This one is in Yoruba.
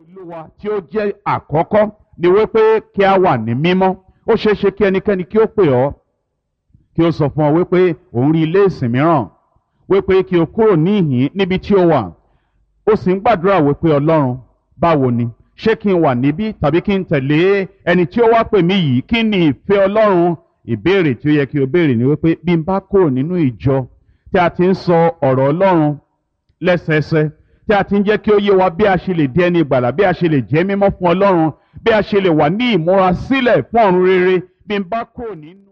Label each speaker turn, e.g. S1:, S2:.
S1: olúwa tí ó jẹ́ àkọ́kọ́ ni wípé kí a wà ní mímọ́ ó ṣeé ṣe kí ẹnikẹ́ni kí ó pè ọ́ kí ó sọ fún ọ wípé òun rí ilé ìsìn mìíràn wípé kí o kúrò ní ìhín níbi tí ó wà ó sì ń gbàdúrà wípé ọlọ́run báwo ni ṣé kí n wà níbí tàbí kí n tẹ̀lé ẹni tí ó wá pè mí yìí kí ni ìfẹ́ ọlọ́run ìbéèrè tí ó yẹ kí o béèrè ni wípé bí n bá kúrò nínú ìjọ tí a ti ń sọ ọ̀rọ̀ ọlọ́run lẹ́sẹẹsẹ tí a ti ń jẹ́ kí ó yé wa bí a ṣe lè di ẹni ìgbàlà bí a ṣe lè jẹ́ mímọ́ fún ọlọ́run bí a ṣe lè wà ní ìmúra sílẹ̀ fún ọ̀run rere bí n bá kúrò nínú.